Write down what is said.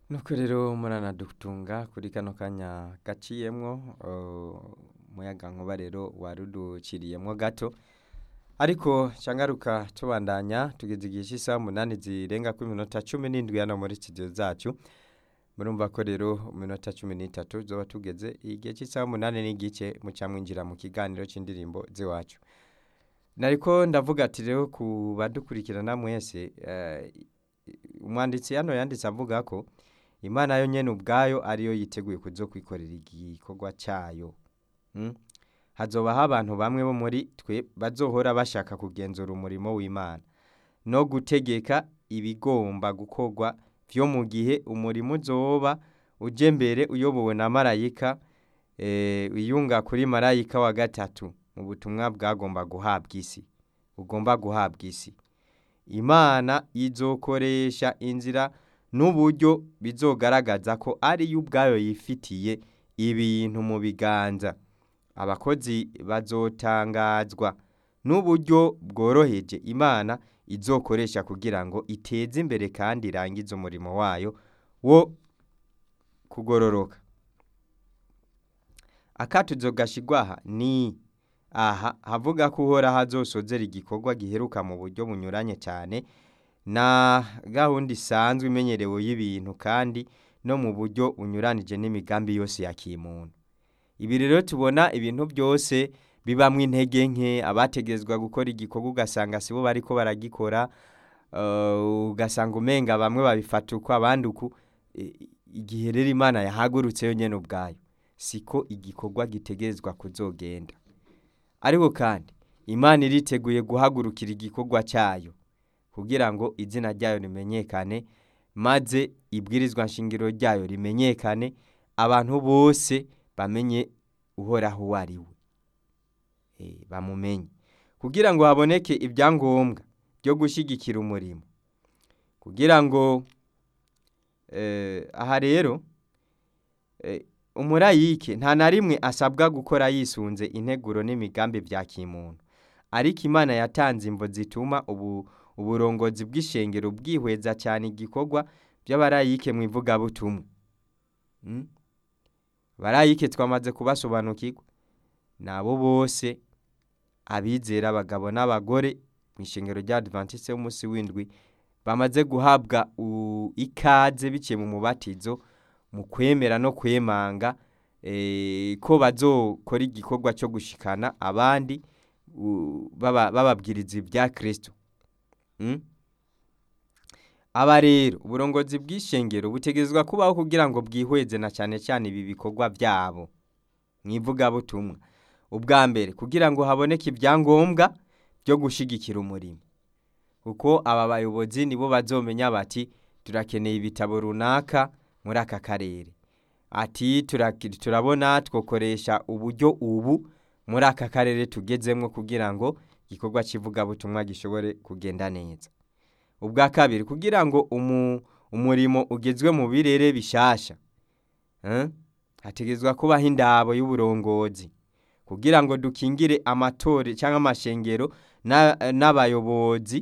nuko rero muranadutunga kuri kano kanya gaciyemwo umuyaga nkuba rero waruduciriyemwo gato ariko cangaruka tubandanya tugeze igihe cy'isaha umunani zirenga ku minota cumi n'indwi hano muri studio zacu murumva ko rero mu minota cumi n'itatu zoba tugeze igihe cy'isaha umunani n'igice muca mwinjira mu kiganiro c'indirimbo z'iwacu nariko ndavuga ati rero ku badukurikirana mwese eh, umwanditsi hano yanditse avuga ko imana yo nyene ubwayo ariyo yiteguye kuzokwikorera igikorwa cayo mm? hazobaho abantu bamwe bo muri twe bazohora bashaka kugenzura umurimo w'imana no gutegeka ibigomba gukorwa vyo mu gihe umurimo uzoba uje mbere uyobowe na marayika eh, wiyunga kuri marayika wa gatatu mu butumwa bwagomba guhabwa isi bugomba guhabwa isi imana izokoresha inzira n'uburyo bizogaragaza ko ariyo ubwayo yifitiye ibintu mu biganza abakozi bazotangazwa n'uburyo bworoheje imana izokoresha kugira ngo iteze imbere kandi irangize umurimo wayo wo kugororoka akatuzo gashigwaha ni aha havuga ko uhoraho azosozera igikorwa giheruka mu buryo bunyuranye cyane na gahunda isanzwe imenyerewe y'ibintu kandi no mu buryo unyuranije n'imigambi yose ya kimuntu ibi rero tubona ibintu byose bibamwo intege nke abategezwa gukora igikorwa ugasanga sibo bariko baragikora uh, ugasanga umenga bamwe babifata uko abandi uku E, igihe rero imana yahagurutse yo nyene ubwayo siko igikorwa gitegerezwa kuzogenda ariko kandi imana iriteguye guhagurukira igikorwa cyayo kugira ngo izina ryayo rimenyekane maze ibwirizwa nshingiro ryayo rimenyekane abantu bose bamenye uhoraho uwo ari we e, bamumenye kugira ngo haboneke ibyangombwa byo gushyigikira umurimo kugira ngo eh, aha rero eh, umurayike nta na rimwe asabwa gukora yisunze integuro n'imigambi bya kimuntu ariko imana yatanze imvo zituma ubu uburongozi bw'ishengero bwihweza cyane igikorwa by'abarayike mu ivugabutumwa mm? barayike twamaze kubasobanukirwa nabo bose abizera abagabo n'abagore mu ishengero rya adventiste w'umunsi w'indwi bamaze guhabwa ikaze biciye mu mubatizo mu kwemera no kwemanga ko bazokora igikorwa cyo gushikana abandi bababwiriza ibya kirisito aba rero uburongozi bw'ishengero butegerezwa kubaho kugira ngo bwihweze na cyane cyane ibi bikorwa byabo mu ivugabutumwa ubwa mbere kugira ngo haboneke ibyangombwa byo gushyigikira umurimo kuko aba bayobozi nibo bazomenya bati turakeneye ibitabo runaka muri aka karere ati turabona twokoresha uburyo ubu muri aka karere tugezemo kugira ngo igikorwa cy'ivugabutumwa gishobore kugenda neza ubwa kabiri kugira ngo umurimo ugezwe mu birere bishasha hategezwa kubaho indabo y'uburongozi kugira ngo dukingire amatore cyangwa amashengero n'abayobozi